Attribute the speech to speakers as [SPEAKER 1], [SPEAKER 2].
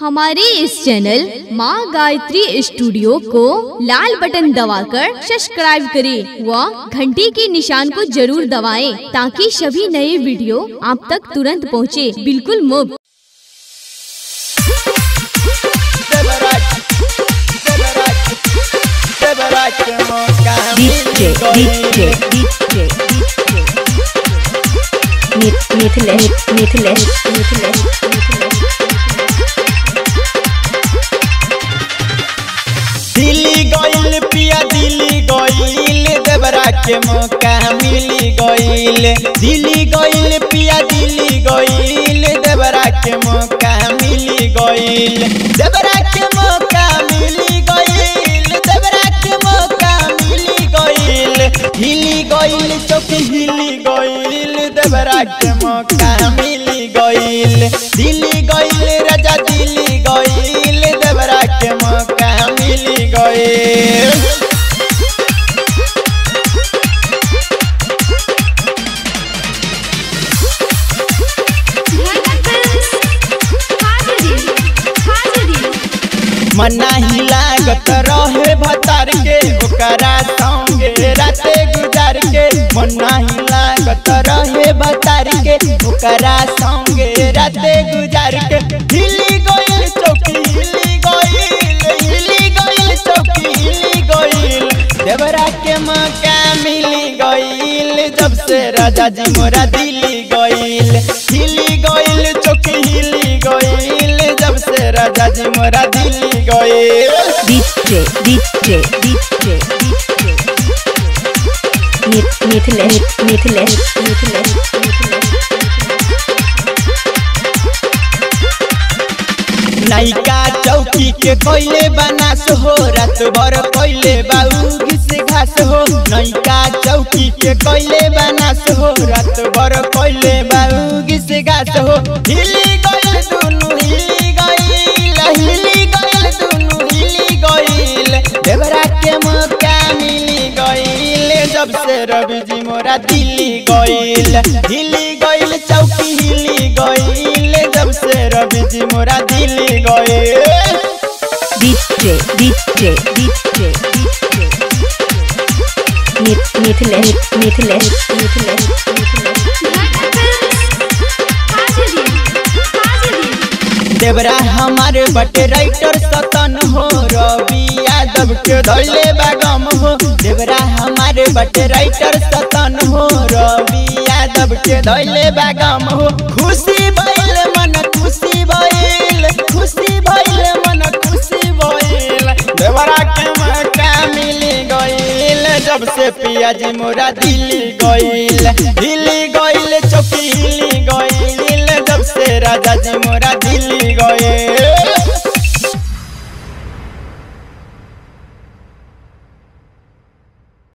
[SPEAKER 1] हमारे इस चैनल माँ गायत्री स्टूडियो को लाल बटन दबाकर सब्सक्राइब करें व घंटी के निशान को जरूर दबाएं ताकि सभी नए वीडियो आप तक तुरंत पहुँचे बिल्कुल मुफ्त
[SPEAKER 2] DJ, DJ, DJ, DJ. Mit, Mithilesh, Mithilesh, Mithilesh, Mithilesh.
[SPEAKER 3] Delhi गइल पिया दिल्ली गइल देवरा के मौका मिली गइल दिल्ली गइल पिया दिल्ली गइल देवरा के मौका मिली गइल देवरा के मौका मिली गइल देवरा के मौका मिली गइल हिली गइल चौकी हिली गइल देवरा के मौका मिली गइल दिल्ली गइल राजा दिल्ली गइल देवरा के मौका मिली गइल मना ही लागत रहे भतार के ओकरा संगे राते गुजार के मना ही लागत रहे भतार के ओकरा संगे राते गुजार के हिली गइल चौकी हिली गइल हिली गइल चौकी हिली गइल देवरा के मौका मिली गइल जब से राजा जी मोरा दिल्ली गइल हिली गइल चौकी हिली गइल जब से राजा जी मोरा दिल्ली गइल
[SPEAKER 2] DJ, DJ, DJ, DJ. Mit, Mithilesh, Mithilesh, Mithilesh, Mithilesh.
[SPEAKER 3] नायिका चौकी के कोइले बनास हो रात भर कोइले बाऊ घिस घास हो नायिका चौकी के कोइले बनास हो रात भर कोइले बाऊ घिस घास हो हिली गइल दुनु हिली गइल हिली गइल दुनु हिली गइल देवरा के मौका मिली गइल जब से रवि जी मोरा दिल्ली गइल हिली गइल चौकी हिली गइल जब से रवि जी मोरा दिल्ली गइल
[SPEAKER 2] DJ, DJ, DJ, DJ. Mit, Mithilesh, Mithilesh, Mithilesh, Mithilesh.
[SPEAKER 3] देवरा हमारे बटे राइटर सतन हो रवि यादव के धैले बागम हो देवरा हमारे बटे राइटर सतन हो रवि यादव के धैले बागम हो खुशी भइल मन खुशी भइल खुशी भइल मन खुशी भइल देवरा के मौका मिली गइल जब से पिया जी मोरा दिल्ली गइल दिल्ली गइल